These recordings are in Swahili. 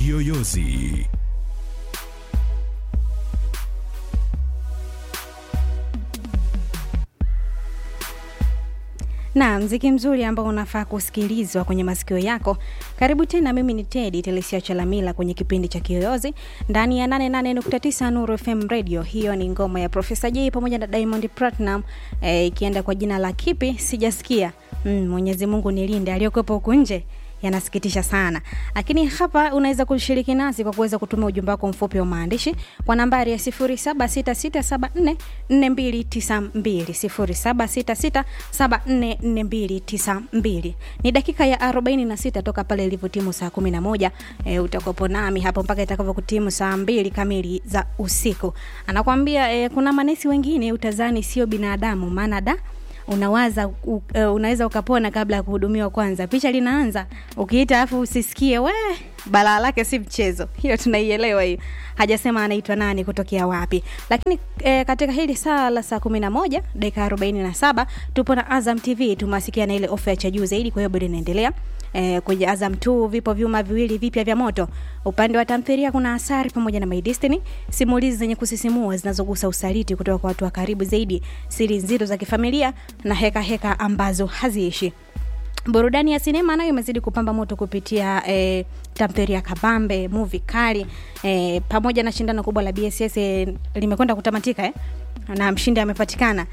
Kiyoyozi. na mziki mzuri ambao unafaa kusikilizwa kwenye masikio yako karibu tena mimi ni tedi telesia chalamila kwenye kipindi cha kiyoyozi ndani ya 88.9 nuru fm radio hiyo ni ngoma ya profesa j pamoja na diamond platinum eh, ikienda kwa jina la kipi sijasikia mm, mwenyezi mungu nilinde aliyokuwepo huku nje yanasikitisha sana lakini hapa unaweza kushiriki nasi kwa kuweza kutuma ujumbe wako mfupi wa maandishi kwa nambari ya 0766744292 0766744292 ni dakika ya 46 toka pale ilivyotimu saa 11 e, utakuwepo nami hapo mpaka itakavyokutimu saa 2 kamili za usiku anakwambia e, kuna manesi wengine utazani sio binadamu maana da unawaza u, uh, unaweza ukapona kabla ya kuhudumiwa kwanza picha linaanza ukiita afu usisikie we balaa lake si mchezo hiyo tunaielewa hiyo hajasema anaitwa nani kutokea wapi lakini e, katika hili saa la saa kumi na moja dakika arobaini na saba tupo na azam tv tumewasikia na ile ofa ya cha juu zaidi kwa hiyo bado inaendelea e, kwenye azam t vipo vyuma viwili vipya vya moto upande wa tamthiria kuna asari pamoja na my destiny simulizi zenye kusisimua zinazogusa usaliti kutoka kwa watu wa karibu zaidi siri nzito za kifamilia na heka heka ambazo haziishi burudani ya sinema nayo imezidi kupamba moto kupitia eh, tamthiria kabambe muvi kali eh, pamoja na shindano kubwa la bss eh, limekwenda kutamatika eh? na mshindi amepatikana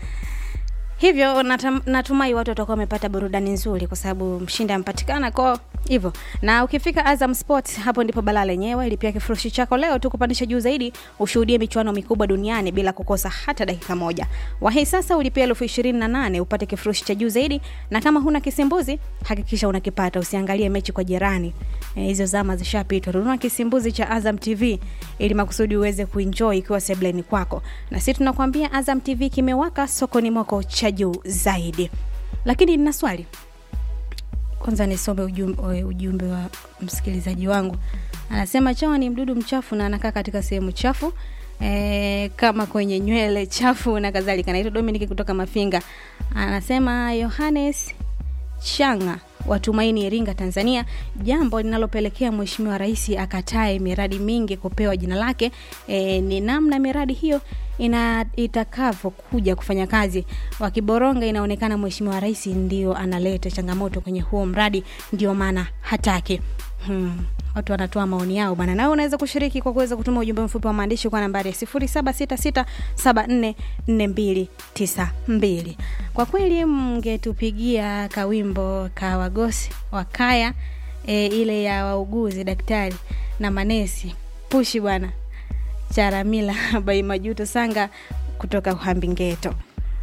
hivyo natam, natumai watu watakuwa wamepata burudani nzuri kwa sababu mshindi amepatikana ko hivyo na ukifika azam sport hapo ndipo balaa lenyewe lipia kifurushi chako leo tu kupandisha juu zaidi ushuhudie michuano mikubwa duniani bila kukosa hata dakika moja wahi sasa ulipia elfu ishirini na nane upate kifurushi cha juu zaidi na kama huna kisimbuzi hakikisha unakipata usiangalie mechi kwa jirani hizo e, zama zishapitwa nunua kisimbuzi cha azam tv ili makusudi uweze kuenjoy ikiwa sebleni kwako na si tunakwambia azam tv kimewaka sokoni mwako cha juu zaidi lakini nina swali kwanza nisome ujumbe, ujumbe wa msikilizaji wangu anasema chawa ni mdudu mchafu na anakaa katika sehemu chafu e, kama kwenye nywele chafu na kadhalika naitwa dominic kutoka mafinga anasema yohanes changa watumaini iringa tanzania jambo linalopelekea mheshimiwa rais akatae miradi mingi kupewa jina lake e, ni namna miradi hiyo ina itakavyokuja kufanya kazi wakiboronga inaonekana mheshimiwa rais ndio analeta changamoto kwenye huo mradi ndio maana hataki hmm watu wanatoa maoni yao bana nawe unaweza kushiriki kwa kuweza kutuma ujumbe mfupi wa maandishi kwa nambari ya 766744292 kwa kweli mngetupigia kawimbo ka wagosi wakaya e, ile ya wauguzi daktari na manesi pushi bwana charamila baimajuto sanga kutoka uhambingeto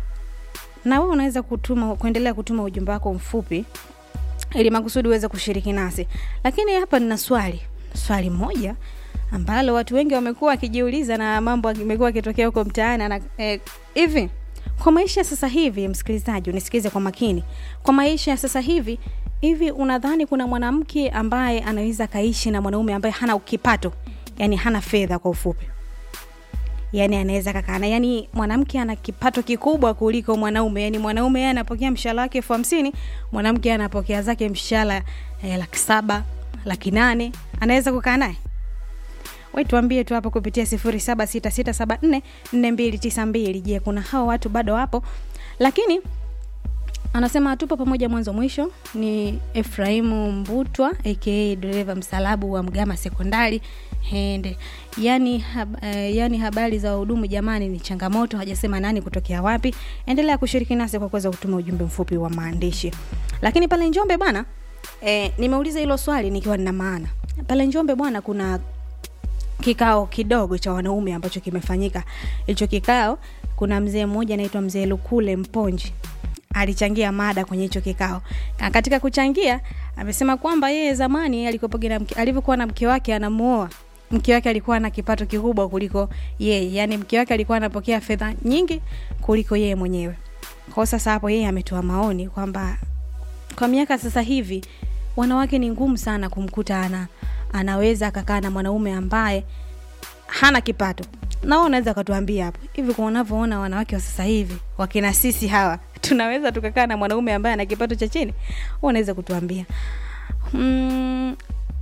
na wewe unaweza kutuma kuendelea kutuma ujumbe wako mfupi ili makusudi uweze kushiriki nasi lakini hapa nina swali swali moja ambalo watu wengi wamekuwa wakijiuliza na mambo imekuwa akitokea huko mtaani hivi eh, kwa maisha sasa hivi msikilizaji unisikize kwa makini kwa maisha ya sasa hivi hivi unadhani kuna mwanamke ambaye anaweza akaishi na mwanaume ambaye hana kipato yani hana fedha kwa ufupi yani anaweza kakana yani mwanamke ana kipato kikubwa kuliko mwanaume yani mwanaume yeye anapokea mshahara wake elfu hamsini mwanamke anapokea zake mshahara eh, laki saba laki nane anaweza kukaa naye we tuambie tu hapo kupitia sifuri saba sita sita saba nne nne mbili tisa mbili je kuna hao watu bado wapo lakini anasema tupo pamoja mwanzo mwisho ni efraimu mbutwa aka dereva msalabu wa mgama sekondari hende yani, hab, uh, yani habari za wahudumu jamani ni changamoto hajasema nani kutokea wapi endelea kushiriki nasi kwa kuweza kutuma ujumbe mfupi wa maandishi lakini pale njombe bwana e, nimeuliza hilo swali nikiwa nina maana pale njombe bwana kuna kikao kidogo cha wanaume ambacho kimefanyika hicho kikao kuna mzee mmoja anaitwa mzee lukule mponji alichangia mada kwenye hicho kikao na katika kuchangia amesema kwamba yeye zamani alivyokuwa na mke wake anamuoa mke wake alikuwa na kipato kikubwa kuliko yeye yani mke wake alikuwa anapokea fedha nyingi kuliko yeye mwenyewe kwao sasa hapo yeye ametoa maoni kwamba kwa miaka sasa hivi wanawake ni ngumu sana kumkuta ana anaweza akakaa na mwanaume ambaye hana kipato nao unaweza ukatuambia hapo hivi kwa unavyoona wanawake wa sasa hivi wakina sisi hawa tunaweza tukakaa na mwanaume ambaye ana kipato cha chini unaweza kutuambia mm,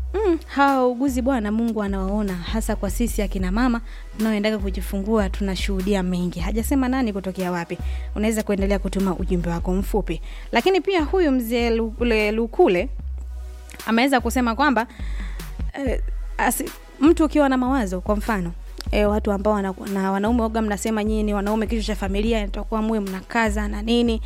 mm, hawa wauguzi bwana mungu anawaona hasa kwa sisi akina mama tunaoendaga kujifungua tunashuhudia mengi hajasema nani kutokea wapi unaweza kuendelea kutuma ujumbe wako mfupi lakini pia huyu mzee Lukule, lukule ameweza kusema kwamba eh, asi, mtu ukiwa na mawazo kwa mfano E, watu ambao wana, na wanaume waga mnasema nyinyi ni wanaume kichwa cha familia nitakuwa muwe mnakaza na nini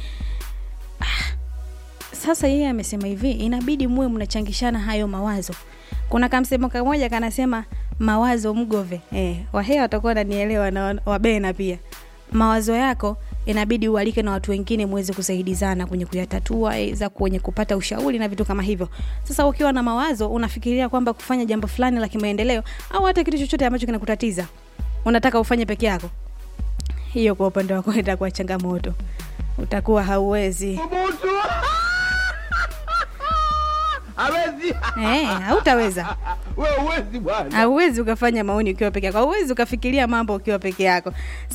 sasa yeye amesema hivi inabidi muwe mnachangishana hayo mawazo kuna kamsemo kamoja kanasema mawazo mgove eh, wahea watakuwa nanielewa na wa- wabena pia mawazo yako inabidi ualike na watu wengine muweze kusaidizana kwenye kuyatatua eh, za kwenye kupata ushauri na vitu kama hivyo sasa ukiwa na mawazo unafikiria kwamba kufanya jambo fulani la kimaendeleo au hata kitu chochote ambacho kinakutatiza unataka ufanye peke yako hiyo kwa upande wako itakuwa changamoto utakuwa hauwezi Umutu. Hawezi. eh, hautaweza Wewe huwezi bwana. hauwezi ukafanya maoni ukiwa peke yako hauwezi ukafikiria mambo ukiwa peke yako